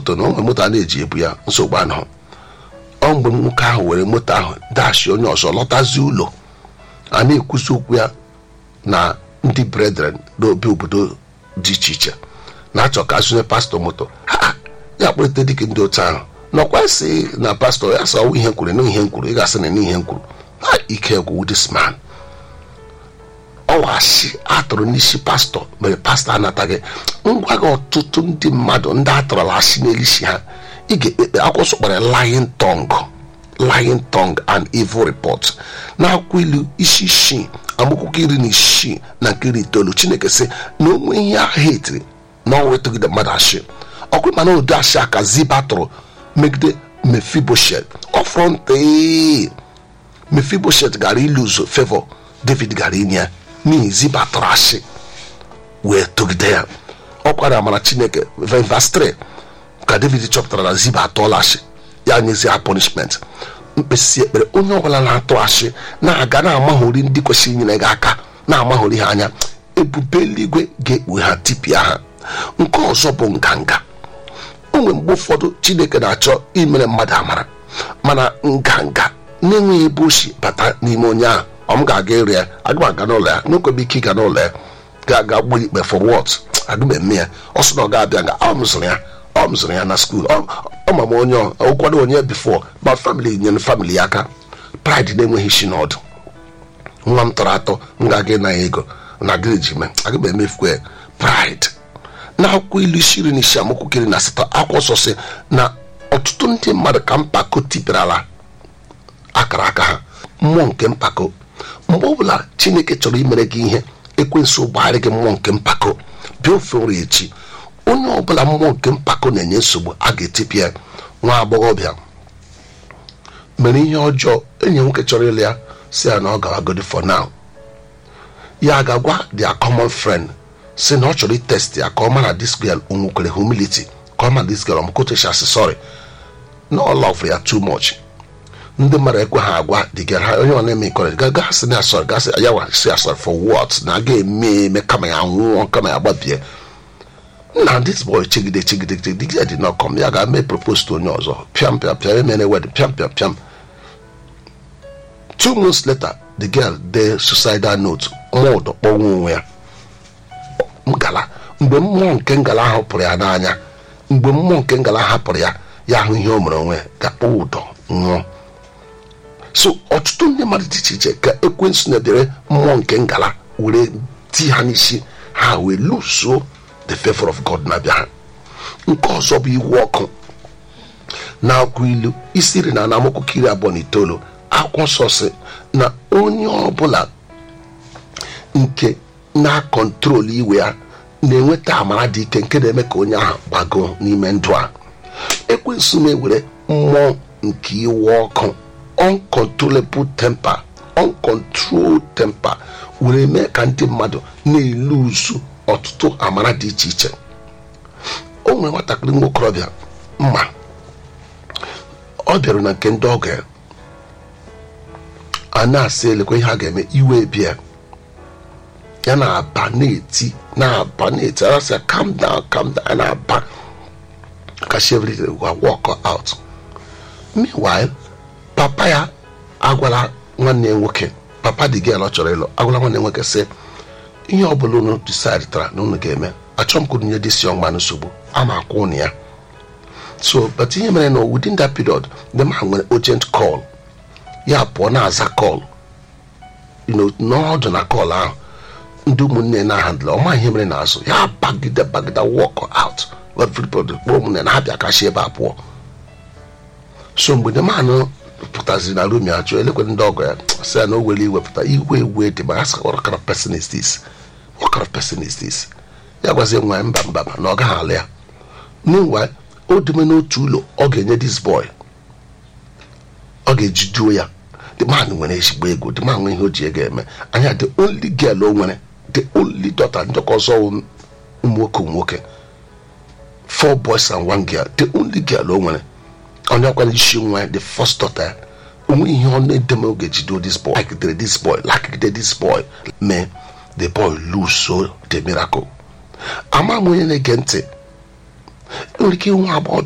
moto na onwe moto a na-eji ebu ya nsogbu anọ ọ mgbe nwoke ahụ were moto ahụ dashi onye ọzọ lọtazi ụlọ a na-ekwuzi okwu ya na ndị brethren n'obi obodo dị iche iche na-achọ ka azụnye pastọ moto ha ya kpụrịta dịka ndị otu ahụ nọkwa sị na pastọ ya sọ ihe nkwuru na ihe nkwuru ị ga-asị na ihe nkwuru ha ike gwụ this man ọwashi atụrụ n'isi pastọ mere pastọ anataghị ngwa gị ọtụtụ ndị mmadụ ndị atụrụla asị n'elisi ha ị ga-ekpekpe akwụsọ kpara lying tongue lying tongue and evil report na-akwụ ilu isi isii amakwụkwọ iri na isii na nke iri itoolu chineke sị na onwe ihe ahụ etiri na ọnwa etogide mmadụ ashị ọkụ mana ụdị ashị aka ziba tụrụ megide mefiboshet ọfrọntị mefiboshet gara iluzo favor david gara inye ya n'ihi ziba tụrụ ashị wee togide ya ọ kwara amara chineke verse 3 ka david chọpụtara na ziba atụọla ashị ya nyezi ha punishment mkpesi ekpere onye ọbụla na-atụ ashị na-aga na-amaghori ndị kwesịrị inyere gị aka na-amaghori ha anya ebube eluigwe ga-ekpughe ha tipịa ha nke ọzọ bụ nganga o nwere mgbe ụfọdụ chineke na-achọ imere mmadụ amara mana nganga na-enweghị ebe osi bata n'ime onye ahụ ọ m ga-aga ịrụ ya aga m aga n'ụlọ ya n'okwebe ike ịga n'ụlọ ya ga-aga gbuo ikpe for what aga m eme ya ọ sị na ọ ga-abịa nga ọ m zụrụ ya ọ m zụrụ ya na skuul ọ ma m onye ụkwado onye bifo ma famili nyere famili ya aka pride na-enweghị isi n'ọdụ nwa m tọrọ atọ m ga-aga ịna ya ego na gịrịji me aga m emefukwa ya pride na akwụkwọ ilu isiri na isi amakwụkwọ iri na asatọ akwụkwọ nsọ si na ọtụtụ ndị mmadụ ka mpako tipịarala akara aka ha mmụọ nke mpako mgbe ọbụla chineke chọrọ imere gị ihe ekwensụ gbagharị gị mmụọ nke mpako bịa ofe nri echi onye ọbụla mmụọ nke mpako na-enye nsogbu a ga-etipịa nwa agbọghọbịa mere ihe ọjọọ enyi nwoke chọrọ ịlụ ya si ya na ọ gawagodi for now ya ga-agwa their common friend si na ọ chọrọ itest ya ka ọ mara this girl o nwekwere humility ka ọ mara this girl ọmkotechasị sorry na ọ love ya too much ndị mmadụ ekwe ha agwa the girl ha onye ọ na-eme ikọrọ gaga sị na asọrọ gasị ya wa si asọrọ for what na aga eme eme kama ya nwụọ kama ya gbabie na this boy chegide chegide chegide the girl did not come ya ga-eme propose to onye ọzọ pịam pịam pịam emere wedding pịam pịam pịam two months later the girl dee suicidal note mmụọ ụdọ kpọnwụ onwe ya ngala mgbe mmụọ nke ngala ahụ pụrụ ya n'anya mgbe mmụọ nke ngala hapụrụ ya ya ahụ ihe o mere onwe ga-akpọ ụdọ nwụọ so ọtụtụ ndị mmadụ dị iche iche ka ekwensu na-edere mmụọ nke ngala were ti ha n'isi ha wee luso the favor of god na-abịa ha nke ọzọ bụ iwu ọkụ na akwụ ilu isiri na anamokwu iri abụọ na itoolu akwụkwọ nsọ si na onye ọbụla nke na-akọntrol iwe ya na-enweta amara dị ike nke na-eme ka onye ahụ gbagoo n'ime ndụ a ekwensu na-ewere mmụọ nke iwe ọkụ uncontrollable temper uncontrolled temper were mee ka ndị mmadụ na-eluzu ọtụtụ amara dị iche iche o nwere nwatakịrị nwa okorobịa mma ọ bịara na nke ndị ọgọ ya a na-asị elekwa ihe a ga-eme iwe bịa ya na-aba na-eti na-aba na-eti arasị ya calm down calm down na-aba ka she everything gwa walk out meanwhile papa ya agwala nwanne ya nwoke papa dị gel ọ chọrọ ịlụ agwala nwanne nwoke sị ihe ọ bụla unu decide tara na unu ga-eme achọ m ka unu nye disi ọma nsogbu a na-akwụ unu ya so but ihe mere na within that period the man nwere urgent call ya pụọ na-aza call n'ọdụ na call ahụ ndị ụmụnne na-ahandla ọma ihe mere n'azụ ya bagide bagide walk out everybody kpọọ ụmụnne na ha bịa kashi ebe a pụọ so mgbe the man pụtaziri na rum ya jụọ elekwe ndị ọgọ ya sị ya na o were iwepụta iwe iwe dị ma ya sị what kind of person is this what kind of person is this ya gwazie nwa ya mba mba na ọ gaghị alụ ya meanwhile o deme n'otu ụlọ ọ ga-enye this boy ọ ga-ejiduo ya the man nwere ezigbo ego the man nwere ihe o ji ego eme anya the only girl o nwere the only daughter ndọkọ ọzọ ụmụ nwoke nwoke four boys and one girl the only girl o nwere onye ọkwara isi nwa ya the first daughter onwe ihe ọ na-edeme oge jido this boy lakidere this boy lakidere this boy mee the boy lose so the miracle ama m onye na-ege ntị enwere ike nwa agbọghọ